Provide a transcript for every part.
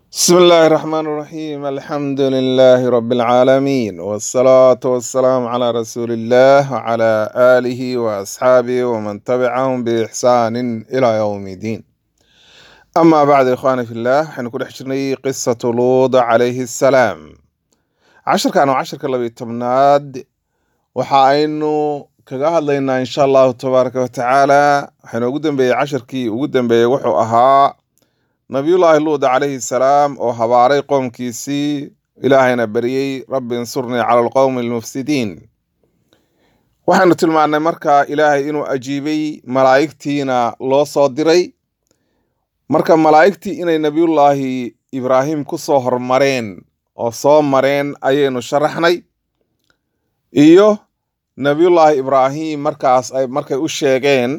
بسم الله الرحمن الرحيم الحمد لله رب العالمين والصلاة والسلام على رسول الله وعلى آله وأصحابه ومن تبعهم بإحسان إلى يوم الدين أما بعد إخواني في الله حنكون حشرني قصة لوط عليه السلام عشر كانوا عشر كلا تمناد وحاينو kaga hadlaynaa insha allahu tabaaraka watacaala waxaynu ugu dambeeyey cashirkii ugu dambeeyey wuxuu ahaa nabiyullaahi luud calayhi salaam oo habaaray qoomkiisii ilaahayna baryey rabbi insurnii cala alqowmi almufsidiin waxaynu tilmaannay marka ilaahay inuu ajiibay malaa'igtiina loo soo diray marka malaa'igtii inay nabiyullaahi ibraahim ku soo hormareen oo soo mareen ayaynu sharaxnay iyo nabiyullaahi ibraahim markaas ay markay u sheegeen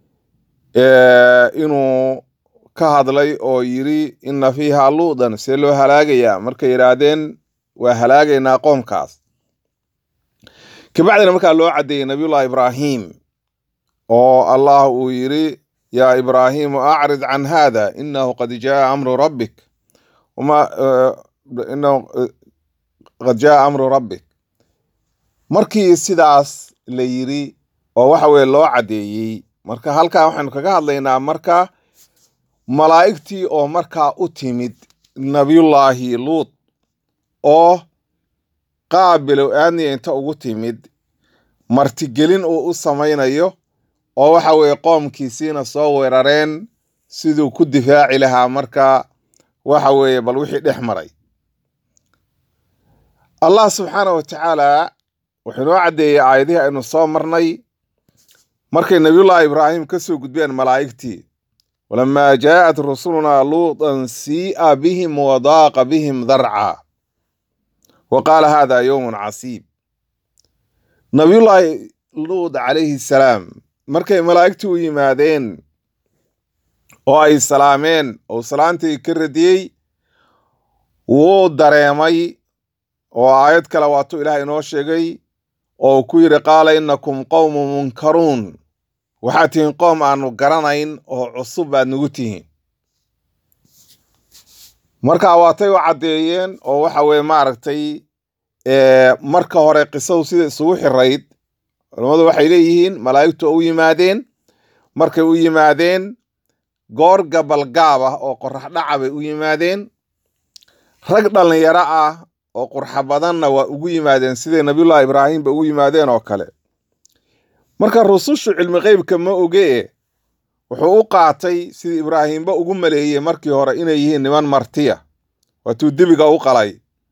inuu ka hadlay oo yiri inna fiiha luudan see loo halaagayaa markay yidhaahdeen waa halaagaynaa qoomkaas kabacdina markaa loo caddeeyey nabiyullahi ibraahim oo allah uu yiri yaa ibraahimu acrid can hada inahu qad jaa amru rabbik wama inahu qad jaa amru rabbik markii sidaas la yiri oo waxa weye loo caddeeyey marka halkaa waxaynu kaga hadlaynaa marka malaa'igtii oo markaa u timid nabiyullaahi luud oo qaabilow aadniya inta ugu timid martigelin uu u samaynayo oo waxa weeye qoomkiisiina soo weerareen siduu ku difaaci lahaa marka waxa weeye bal wixii dhex maray allah subxaana wa tacaala wuxuu inoo caddeeyey aayadihii aynu soo marnay markay nabiyullaahi ibraahim ka soo gudbeen malaa'igtii walamaa jaa'at rusulunaa luutan sii'a bihim wadaaqa bihim darca wa qaala hada yowmun casiib nabiyullaahi luud calayhi salaam markay malaa'igtii u yimaadeen oo ay salaameen oo salaantii ka radiyey wuu dareemay oo aayad kale waatuu ilaah inoo sheegay oo ku yidhi qaala innakum qowmun munkaruun waxaad tihiin qoom aanu garanayn oo cusub baad nagu tihiin marka waatay u caddeeyeen oo waxa weye maaragtay marka hore qisadu sida isugu xirayd culammadu waxay leeyihiin malaa'igtu u yimaadeen markay u yimaadeen goor gabalgaab ah oo qorax dhaca bay u yimaadeen rag dhallinyaro ah oo qurxa badanna waa ugu yimaadeen siday nabiyullahi ibraahimba ugu yimaadeen oo kale marka rusushu cilmi qeybka ma ogee wuxuu u qaatay sidii ibraahimba ugu maleeyey markii hore inay yihiin niman martiya waatuu debiga u qalay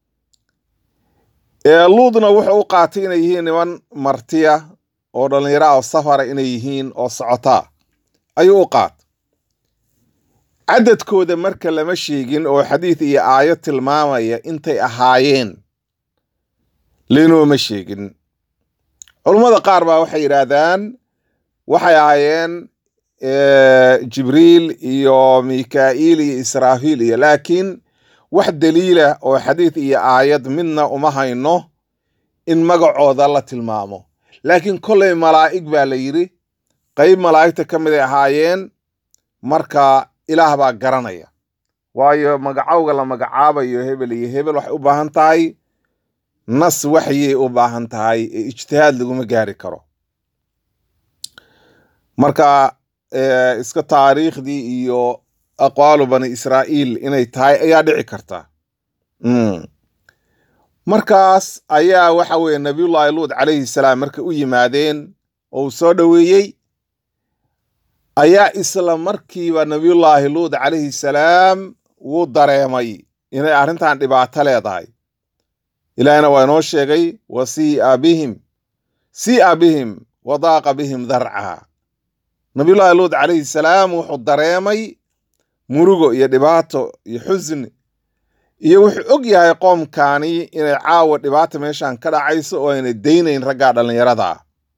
ee luudna wuxuu u qaatay inay yihiin niman martiya oo dhallinyaro ah oo safara inay yihiin oo socotaa ayuu u qaatay cadadkooda marka lama sheegin oo xadiid iyo aayad tilmaamaya intay ahaayeen lenooma sheegin culummada qaar baa waxay yidhaahdaan waxay ahaayeen jibriil iyo mikaa'iil iyo israafiil iyo laakiin wax daliila oo xadiid iyo aayad midna uma hayno in magacooda la tilmaamo laakiin kollay malaa'ig baa la yidhi qayb malaa'igta ka mid ay ahaayeen marka ilaah baa garanaya waayo magacowga la magacaabayo hebel iyo hebel waxay u baahan tahay nas waxyay u baahan tahay ee ijtihaad laguma gaari karo marka iska taariikhdii iyo aqwaalu bani israa'iil inay tahay ayaa dhici karta markaas ayaa waxa weeye nabiyullaahi luud calayhi salaam markay u yimaadeen oo uu soo dhoweeyey ayaa isla markiiba nabiyullaahi luud calayhi salaam wuu dareemay inay arrintan dhibaato leedahay ilaahina waa inoo sheegay wa sii'a bihim sii'a bihim wadaaqa bihim darca nabiyullaahi luud calayhi salaam wuxuu dareemay murugo iyo dhibaato iyo xusni iyo wuxuu og yahay qoomkani inay caawa dhibaata meeshan ka dhacayso oo aynay daynayn raggaa dhallinyarada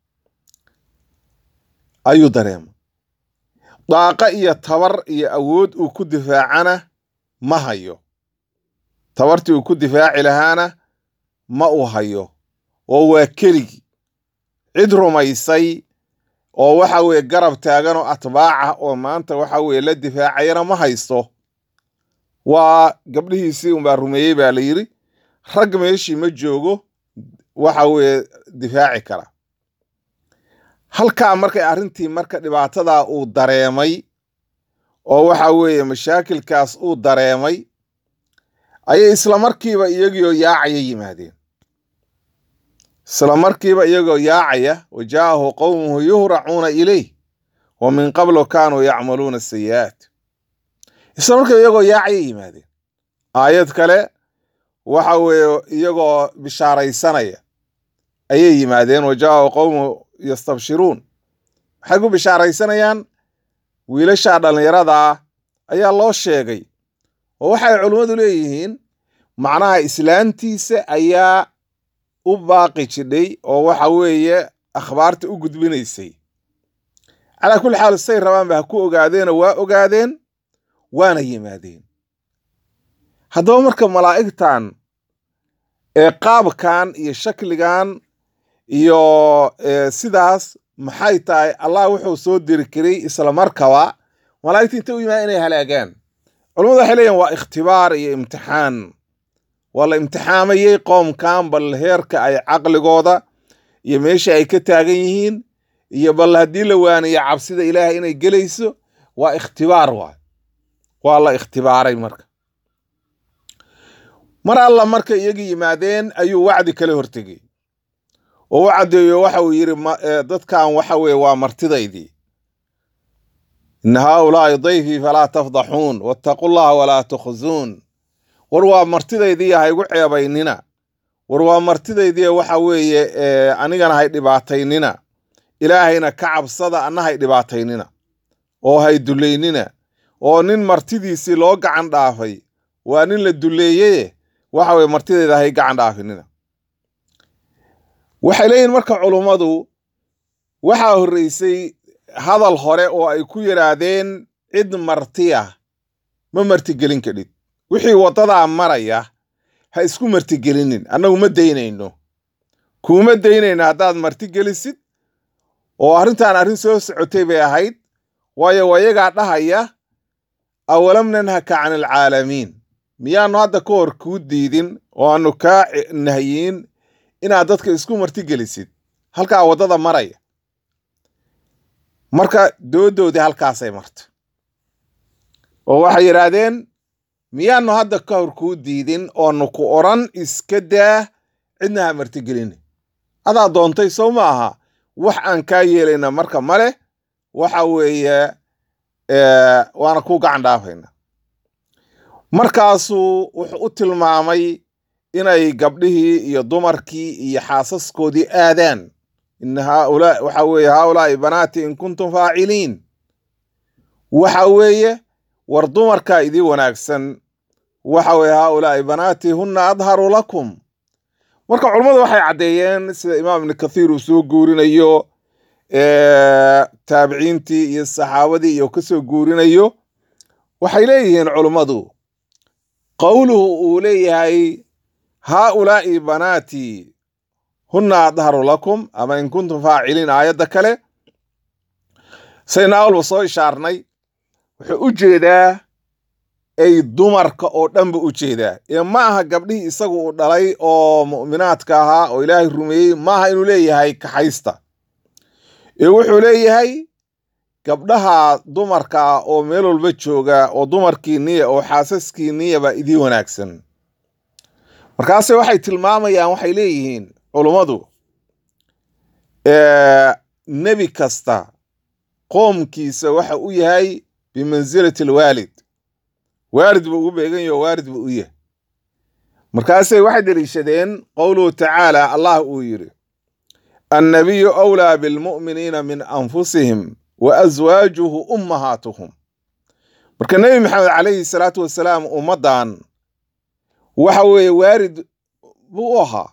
ayuu dareemay daaqa iyo tabar iyo awood uu ku difaacana ma hayo tabartii uu ku difaaci lahaana ma uu hayo oo waa keligi cid rumaysay oo waxa weeye garab taagan oo atbaac ah oo maanta waxa weeye la difaacayana ma haysto waa gabdhihiisii unbaa rumeeyey baa la yidhi rag meeshii ma joogo waxa weeye difaaci kara halkaa markay arrintii marka dhibaatadaa uu dareemay oo waxa weeye mashaakilkaas uu dareemay ayay isla markiiba iyagioo yaacaya yimaadeen isla markiiba iyagoo yaacaya wa jaa'ahu qowmuhu yuhracuuna ilayh wa min qablu kaanuu yacmaluuna sayi'aat isla markiiba iyagoo yaacaya yimaadeen aayad kale waxa weeye iyagoo bishaaraysanaya ayay yimaadeen wa jaa'ahu qowmuhu yastabshiruun maxay ku bishaaraysanayaan wiilashaa dhallinyaradaa ayaa loo sheegay oo waxay culimmadu leeyihiin macnaha islaantiisa ayaa u baaqi jidhay oo waxa weeye akhbaarta u gudbinaysay calaa kulli xaal say rabaanba ha ku ogaadeenoo waa ogaadeen waana yimaadeen haddaba marka malaa'igtan ee qaabkan iyo shakligan iyo sidaas maxay tahay allah wuxuu soo diri karay isla markaba malaa'igta inta u yimaada inay halaagaan culamadu waxay leeyihin waa ikhtibaar iyo imtixaan waa la imtixaamayey qoomkan bal heerka ay caqligooda iyo meesha ay ka taagan yihiin iyo bal haddii la waaniyo cabsida ilaahay inay gelayso waa ikhtibaar waay waa la ikhtibaaray marka mar alla marka iyagii yimaadeen ayuu wacdi kala hortegey oo u caddeeyo waxa uu yidhi dadkan waxa weeye waa martidaydii ina haaulaai dayfii falaa tafdaxuun wattaqu llaha walaa tukhzuun war waa martidaydii ha igu ceebaynina war waa martidaydii waxa weeye anigana hay dhibaataynina ilaahayna ka cabsada anna hay dhibaataynina oo hay dullaynina oo nin martidiisii loo gacan dhaafay waa nin la dulleeyeye waxa weye martidayda hay gacan dhaafinina waxay leeyihin marka culummadu waxaa horreysay hadal hore oo ay ku yidhaahdeen cid martiya ma martigelin kadhid wixii waddadaa maraya ha isku martigelinin annagu ma daynayno kuuma daynayno haddaad martigelisid oo arrintan arrin soo socotay bay ahayd waayo wayagaa dhahaya awalam nanhaka can alcaalamiin miyaanu hadda ka hor kuu diidin oo aanu kaa nahyiin inaad dadka isku martigelisid halkaa waddada maraya marka doodoodii halkaasay martay oo waxay yidhaahdeen miyaanu hadda ka hor kuu diidin oonu ku odran iska daa cidna ha martigelini adaa doontay sow ma aha wax aan kaa yeelayna marka male waxa weeye waana ku gacan dhaafayna markaasuu wuxuu u tilmaamay inay gabdhihii iyo dumarkii iyo xaasaskoodii aadaan in haaulaa waxa weeye haaulaai banaati in kuntum faaciliin waxa weeye war dumarkaa idii wanaagsan waxa weeye haaulaai banaati hunna adharu lakum marka culummadu waxay caddeeyeen sida imaam ibni kathiir uu soo guurinayo taabiciintii iyo saxaabadii iyo kasoo guurinayo waxay leeyihiin culummadu qowluhu uu leeyahay haaulaa'i banaatii hunna adharu lakum ama in kuntum faaciliin aayadda kale sayna awalba soo ishaarnay wuxuu u jeedaa ay dumarka oo dhanba u jeedaa ee ma aha gabdhihii isagu uu dhalay oo mu'minaadka ahaa oo ilaahay rumeeyey maaha inuu leeyahay kaxaysta ee wuxuu leeyahay gabdhaha dumarka ah oo meel walba jooga oo dumarkii niya oo xaasaskii niyaba idii wanaagsan markaase waxay tilmaamayaan waxay leeyihiin culummadu nebi kasta qoomkiisa waxa u yahay bimansilati alwaalid waalid buu ugu beegan yaho waalid buu u yahay markaasay waxay deliishadeen qowluhu tacaala allah uu yidhi annabiyu awlaa bilmu'miniina min anfusihim wa aswaajuhu ummahaatuhum marka nebi maxamed calayhi salaatu wasalaam ummaddan waxa weeye waalid buu u ahaa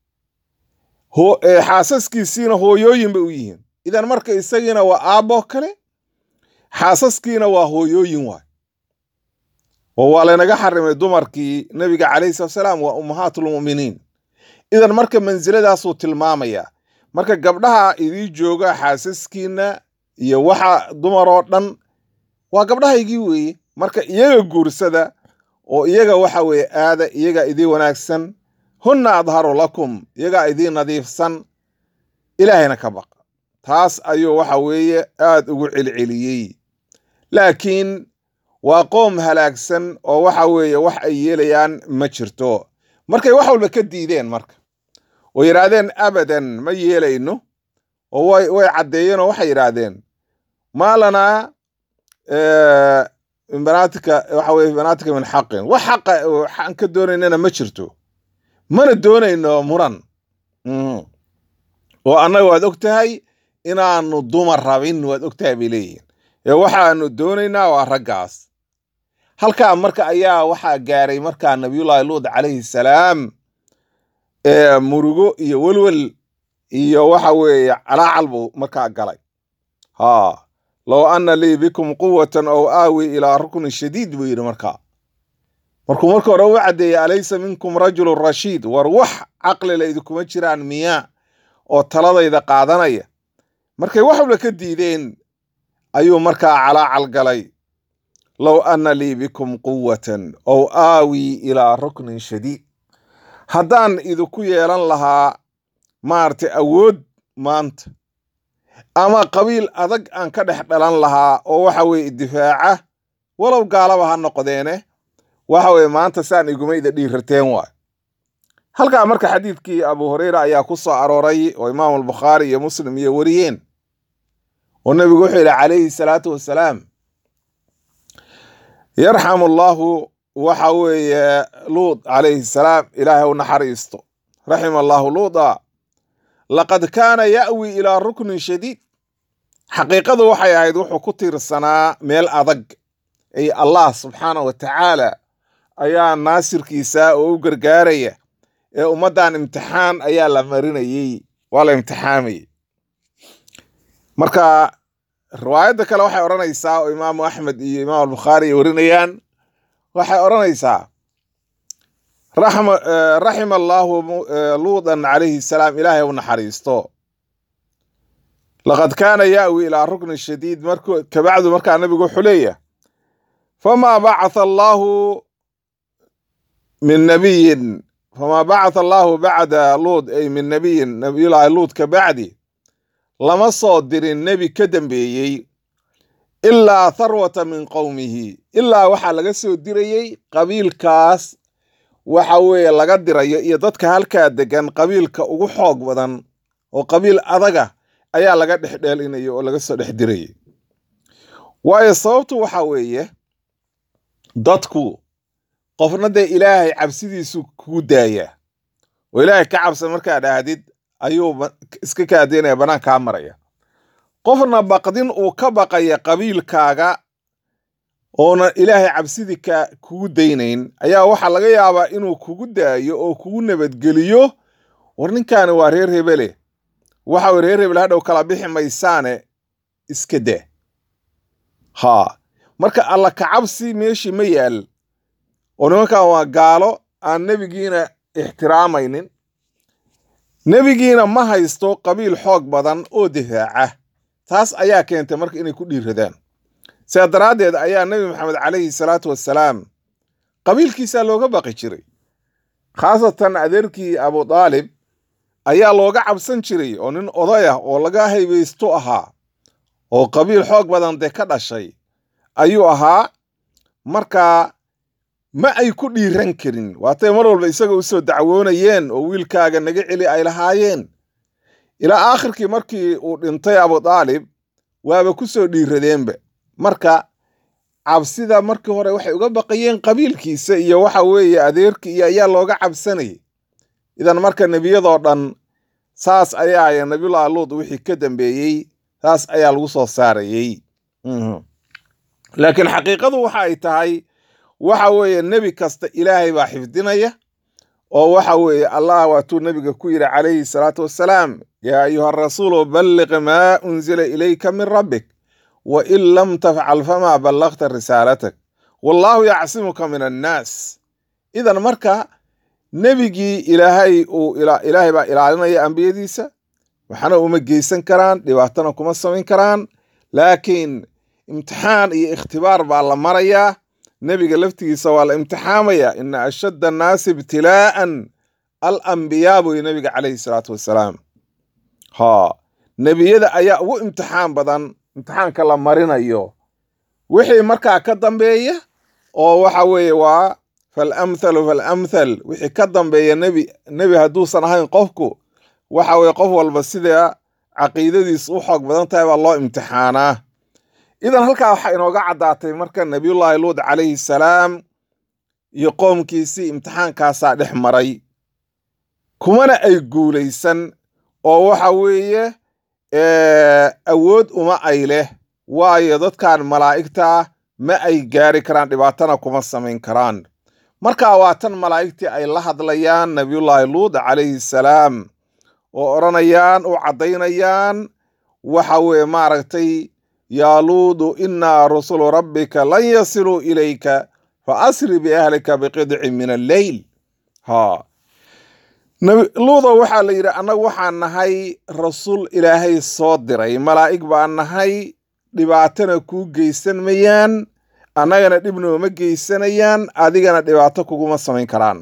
xaasaskiisiina hooyooyin bay u yihiin idan marka isagiina waa aabbo kale xaasaskiina waa hooyooyin waay oo waa laynaga xarimay dumarkii nebiga calayhi salatu salaam waa ummahaatulmu'miniin idan marka mansiladaasuu tilmaamayaa marka gabdhaha idii jooga xaasaskiina iyo waxa dumaroo dhan waa gabdhahaygii weeye marka iyaga guursada oo iyaga waxa weeye aada iyaga idiin wanaagsan hunna adharu lakum iyagaa idiin nadiifsan ilaahayna ka baqa taas ayuu waxa weeye aada ugu celceliyey laakiin waa qoom halaagsan oo waxa weeye wax ay yeelayaan ma jirto markay wax walba ka diideen marka oo yidhaahdeen abadan ma yeelayno oo way way caddeeyeen oo waxay yidhaahdeen maa lanaa banaatika waxa weye banaatika min xaqin wax xaqa aan ka doonaynana ma jirto mana doonayno muran oo annaga waad og tahay inaanu dumar rabin waad og tahay bay leeyihin ee waxaanu doonaynaa waa raggaas halkaa marka ayaa waxaa gaaray markaa nabiyullaahi luud calayhi salaam ee murugo iyo welwel iyo waxa weeye calaacal buu markaa galay ha low anna lii bikum quwatan ow aawi ilaa ruknin shadiid buu yidhi markaa markuu marka hore u caddeeyey alaysa minkum rajulun rashiid war wax caqlila idinkuma jiraan miyaa oo taladayda qaadanaya markay wax walba ka diideen ayuu markaa calaacal galay low anna lii bikum quwatan ow aawi ilaa ruknin shadiid haddaan idinku yeelan lahaa maaragtay awood maanta ama qabiil adag aan ka dhex dhalan lahaa oo waxa weeye idifaaca walow gaalaba ha noqdeene waxa weeye maanta saan igumayda dhiirrateen waay halkaa marka xadiidkii abu hureyra ayaa ku soo arooray oo imaam albukhaari iyo muslim iyo wariyeen oo nebigu wuxuu yidhi calayhi salaatu wassalaam yarxamu allahu waxa weeye luud calayhi salaam ilaahay u naxariisto raxima allahu luuda laqad kaana ya'wi ilaa ruknin shadiid xaqiiqadu waxay ahayd wuxuu ku tiirsanaa meel adag ay allah subxaana wa tacaala ayaa naasirkiisa oo u gargaaraya ee ummaddan imtixaan ayaa la marinayey waa la imtixaamayey marka riwaayadda kale waxay odhanaysaa oo imaamu axmed iyo imaam albukhaari ay warinayaan waxay odhanaysaa raxima allaahu luudan calayhi salaam ilaahay u naxariisto laqad kaana ya'wi ilaa ruknin shadiid markuu kabacdu markaa nabigu wuxuu leeyahay famaa bacatha allaahu min nabiyin famaa bacatha allaahu bacda luud ay min nabiyin nabiyullaahi luud ka bacdi lama soo dirin nebi ka dambeeyey ilaa tharwata min qowmihi ilaa waxaa laga soo dirayey qabiilkaas waxa weeye laga dirayo iyo dadka halkaa degan qabiilka ugu xoog badan oo qabiil adaga ayaa laga dhex dheelinayo oo laga soo dhex dirayay waayo sababtu waxa weeye dadku qofna dee ilaahay cabsidiisu kugu daayaa oo ilaahay ka cabsan markaa dhahdid ayuu iska kaadeynaya bannaan kaa maraya qofna baqdin uu ka baqaya qabiilkaaga oona ilaahay cabsidii ka kugu daynayn ayaa waxaa laga yaabaa inuu kugu daayo oo kugu nabadgeliyo war ninkaani waa reer hebele waxa weye reer hebel hadhow kala bixi maysaane iska daa haa marka alla kacabsi meeshii ma yaal oo nimankan waa gaalo aan nebigiina ixtiraamaynin nebigiina ma haysto qabiil xoog badan oo difaaca taas ayaa keentay marka inay ku dhiiradaan sidaa daraaddeed ayaa nebi maxamed calayhi salaatu wassalaam qabiilkiisaa looga baqi jiray khaasatan adeerkii abu daalib ayaa looga cabsan jiray oo nin oday ah oo laga haybaysto ahaa oo qabiil xoog badan dee ka dhashay ayuu ahaa markaa ma ay ku dhiiran karin waatay mar walba isaga u soo dacwoonayeen oo wiilkaaga naga celi ay lahaayeen ilaa aakhirkii markii uu dhintay abu daalib waaba ku soo dhiiradeenba marka cabsida markii hore waxay uga baqayeen qabiilkiisa iyo waxa weeye adeerkii iyo ayaa looga cabsanayay idan marka nebiyadoo dhan saas ayaa nabiyullahi luud wixii ka dambeeyey saas ayaa lagu soo saarayey laakiin xaqiiqadu waxa ay tahay waxa weeye nebi kasta ilaahay baa xifdinaya oo waxa weeye allah waatuu nebiga ku yidhi calayhi salaatu wassalaam yaa ayuha rasuulu balliq maa unzila ilayka min rabbik wa in lam tafcal famaa ballaqta risaalatak wallaahu yacsimuka min annaas idan marka nebigii ilaahay uu ilaahay baa ilaalinaya ambiyadiisa waxna uma geysan karaan dhibaatana kuma samayn karaan laakiin imtixaan iyo ikhtibaar baa la marayaa nebiga laftigiisa waa la imtixaamaya ina ashadda annaasi ibtilaa'an alambiyaa buy nebiga calayhi salaatu wassalaam ha nebiyada ayaa ugu imtixaan badan imtixaanka la marinayo wixii markaa ka dambeeya oo waxa weeye waa falamthalu falamthal wixii ka dambeeya nebi nebi hadduusan ahayn qofku waxa weye qof walba sida caqiidadiis u xoog badan tahay baa loo imtixaanaa idan halkaa waxaa inooga caddaatay marka nebiyullaahi luud calayhi salaam iyo qoomkiisii imtixaankaasaa dhex maray kumana ay guulaysan oo waxa weeye awood uma ay leh waayo dadkan malaa'igta ma ay gaari karaan dhibaatana kuma samayn karaan marka waa tan malaa'igtii ay la hadlayaan nebiyullaahi luud calayhi salaam oo odhanayaan u caddaynayaan waxa weeye maaragtay yaa luudu innaa rusulu rabbika lan yasiluu ilayka fa asri biahlika biqidcin min alleyl ha luudo waxaa la yidhi annagu waxaan nahay rasuul ilaahay soo diray malaa'ig baan nahay dhibaatana kuu geysan mayaan annagana dhib nooma geysanayaan adigana dhibaato kuguma samayn karaan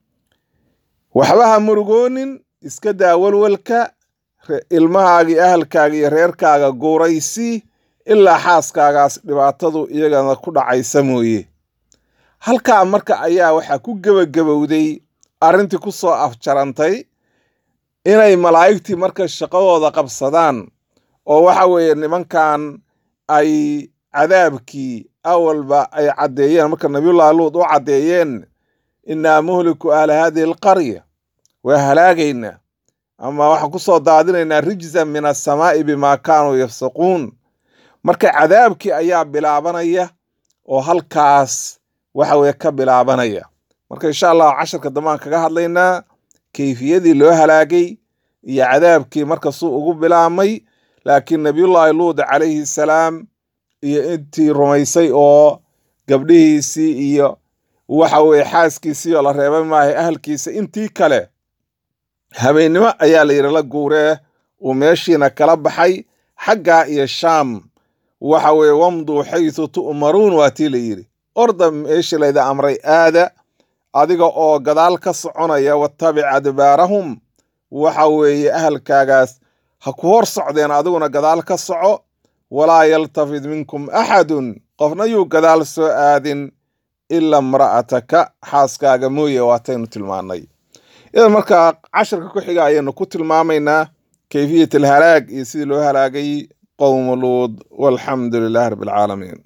waxba ha murugoonin iska daa walwalka ilmahaagii ahalkaaga iyo reerkaaga guuraysi ilaa xaaskaagaas dhibaatadu iyagana ku dhacaysa mooye halkaa marka ayaa waxaa ku gebagabowday arrintii ku soo afjarantay inay malaa'igtii marka shaqadooda qabsadaan oo waxa weeye nimankan ay cadaabkii awalba ay caddeeyeen marka nabiyullahi luud u caddeeyeen innaa muhliku ahla haadihi alqarya waa halaagaynaa ama waxaan ku soo daadinaynaa rijzan min assamaa'i bimaa kaanuu yafsaquun marka cadaabkii ayaa bilaabanaya oo halkaas waxa weye ka bilaabanaya marka insha allah casharka dambaan kaga hadlaynaa kayfiyadii loo halaagay iyo cadaabkii marka suu ugu bilaabmay laakiin nabiyullaahi luud calayhi salaam iyo intii rumaysay oo gabdhihiisii iyo waxa weye xaaskiisii oo la reebay maahay ahalkiisa intii kale habeennimo ayaa la yidhi la guuree uu meeshiina kala baxay xaggaa iyo shaam waxa weeye wamduu xaysu tu'maruun waa tii la yidhi orda meeshii layda amray aada adiga oo gadaal ka soconaya wattabic adbaarahum waxa weeye ahalkaagaas ha ku hor socdeen adiguna gadaal ka soco walaa yaltafid minkum axadun qofna yuu gadaal soo aadin ila imra'ataka xaaskaaga mooye waataynu tilmaannay idan markaa casharka ku xiga ayaynu ku tilmaamaynaa kayfiyat alhalaag iyo sidii loo halaagay qowmu luud walxamdu lilahi rabbi alcaalamiin